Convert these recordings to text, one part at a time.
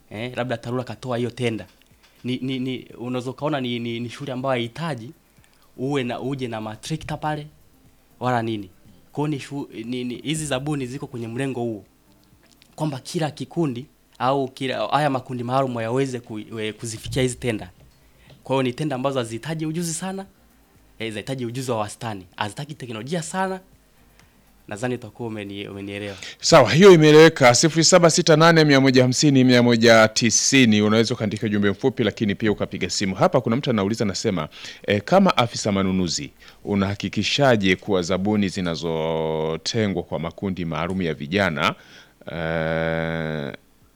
eh, labda TARURA katoa hiyo tenda ni, ni, ni unaweza ukaona ni, ni, ni shule ambayo haihitaji uwe na uje na matrekta pale wala nini kwao ni shu- ni- ni- hizi zabuni ziko kwenye mlengo huo kwamba kila kikundi au kila haya makundi maalum yaweze ku, we- kuzifikia hizi tenda kwa hiyo ni tenda ambazo hazihitaji ujuzi sana eh, zinahitaji ujuzi wa wastani hazitaki teknolojia sana nadhani utakuwa umeni, umenielewa Sawa, hiyo imeeleweka. 0768150190 unaweza ukaandika ujumbe mfupi, lakini pia ukapiga simu. Hapa kuna mtu anauliza anasema, e, kama afisa manunuzi unahakikishaje kuwa zabuni zinazotengwa kwa makundi maalum ya vijana eh,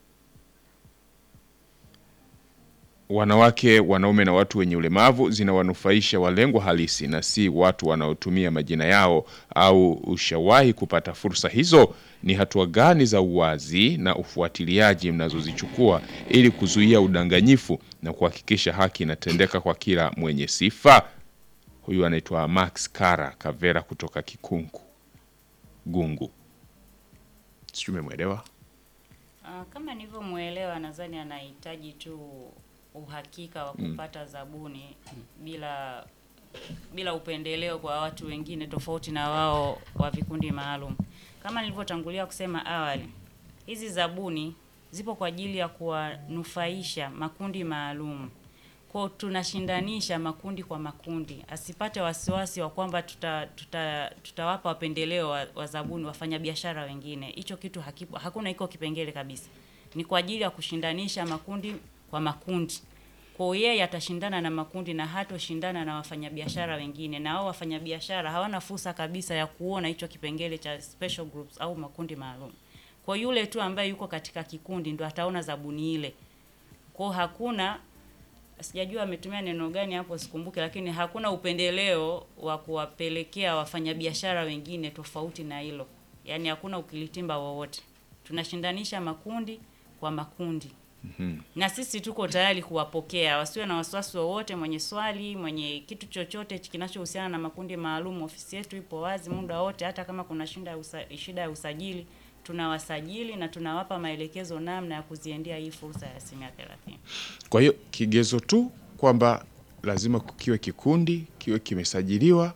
wanawake, wanaume na watu wenye ulemavu zinawanufaisha walengwa halisi na si watu wanaotumia majina yao au ushawahi kupata fursa hizo? Ni hatua gani za uwazi na ufuatiliaji mnazozichukua ili kuzuia udanganyifu na kuhakikisha haki inatendeka kwa kila mwenye sifa? Huyu anaitwa Max Kara Kavera kutoka Kikungu Gungu, sijui umemwelewa. Ah, kama nilivyomwelewa, nadhani anahitaji tu uhakika wa kupata zabuni bila bila upendeleo kwa watu wengine tofauti na wao wa vikundi maalum. Kama nilivyotangulia kusema awali, hizi zabuni zipo kwa ajili ya kuwanufaisha makundi maalum. Kwao tunashindanisha makundi kwa makundi, asipate wasiwasi wa kwamba tuta, tuta, tutawapa wapendeleo wa, wa zabuni wafanyabiashara wengine. Hicho kitu hakipo, hakuna iko kipengele kabisa. Ni kwa ajili ya kushindanisha makundi kwa makundi. Kwa hiyo yeye atashindana na makundi na hatoshindana na wafanyabiashara wengine, na hao wafanyabiashara hawana fursa kabisa ya kuona hicho kipengele cha special groups au makundi maalum. Kwa yule tu ambaye yuko katika kikundi ndo ataona zabuni ile. Kwa hiyo hakuna sijajua ametumia neno gani hapo sikumbuke, lakini hakuna upendeleo wa kuwapelekea wafanyabiashara wengine tofauti na hilo, yaani hakuna ukilitimba wowote. Tunashindanisha makundi kwa makundi na sisi tuko tayari kuwapokea, wasiwe na wasiwasi wowote. Mwenye swali, mwenye kitu chochote kinachohusiana na makundi maalum, ofisi yetu ipo wazi muda wote. Hata kama kuna shida ya usa, shida ya usajili, tunawasajili na tunawapa maelekezo namna ya kuziendea hii fursa ya asilimia thelathini. Kwa hiyo kigezo tu kwamba lazima kiwe kikundi kiwe kimesajiliwa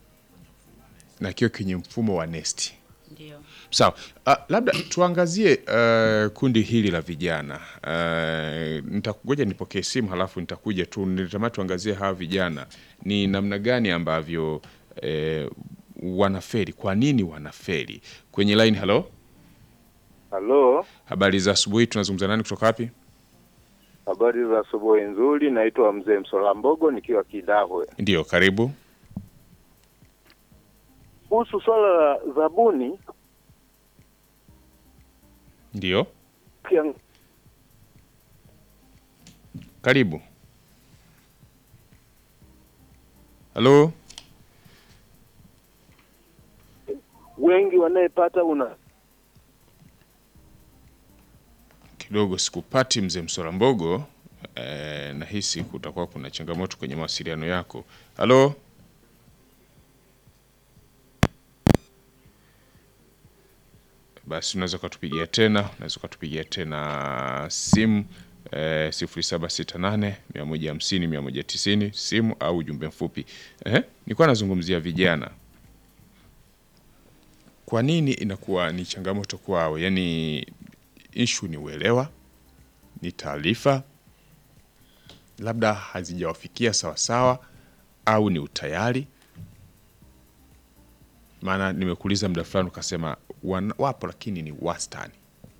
na kiwe kwenye mfumo wa nesti. Ndio. Sawa. Uh, labda tuangazie uh, kundi hili la vijana. Uh, nitakugoja nipokee simu halafu nitakuja tu nilitamani tuangazie hawa vijana ni namna gani ambavyo eh, wanaferi. Kwa nini wanaferi? Kwenye line, halo. Halo, Habari za asubuhi, tunazungumza nani kutoka wapi? habari za asubuhi nzuri. Naitwa Mzee Msolambogo nikiwa Kidahwe. Ndio, karibu. Kuhusu swala la zabuni, Ndio, kiang- karibu. Halo. wengi wanayepata una kidogo sikupati mzee Msola Mbogo. Eh, nahisi kutakuwa kuna changamoto kwenye mawasiliano yako. Halo, basi unaweza ukatupigia tena, unaweza ukatupigia tena simu eh, sifuri saba sita nane mia moja hamsini mia moja tisini simu au ujumbe mfupi. Eh, nilikuwa nazungumzia vijana kwa nini inakuwa ni changamoto kwao? Yaani ishu ni uelewa, ni taarifa labda hazijawafikia sawasawa, au ni utayari. Maana nimekuuliza muda fulani ukasema wan- wapo, lakini ni wastani.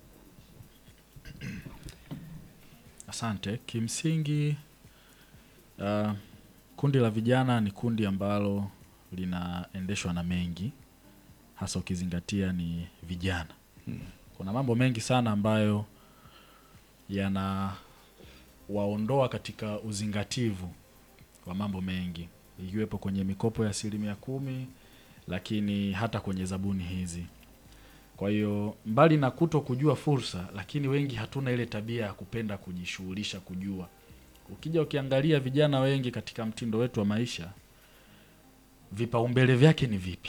Asante. Kimsingi uh, kundi la vijana ni kundi ambalo linaendeshwa na mengi, hasa ukizingatia ni vijana. Kuna mambo mengi sana ambayo yanawaondoa katika uzingativu wa mambo mengi, ikiwepo kwenye mikopo ya asilimia kumi, lakini hata kwenye zabuni hizi. Kwa hiyo mbali na kuto kujua fursa, lakini wengi hatuna ile tabia ya kupenda kujishughulisha kujua. Ukija ukiangalia vijana wengi katika mtindo wetu wa maisha, vipaumbele vyake ni vipi?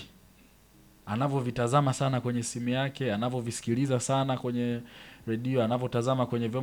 Anavyovitazama sana kwenye simu yake, anavyovisikiliza sana kwenye redio, anavyotazama kwenye vyombo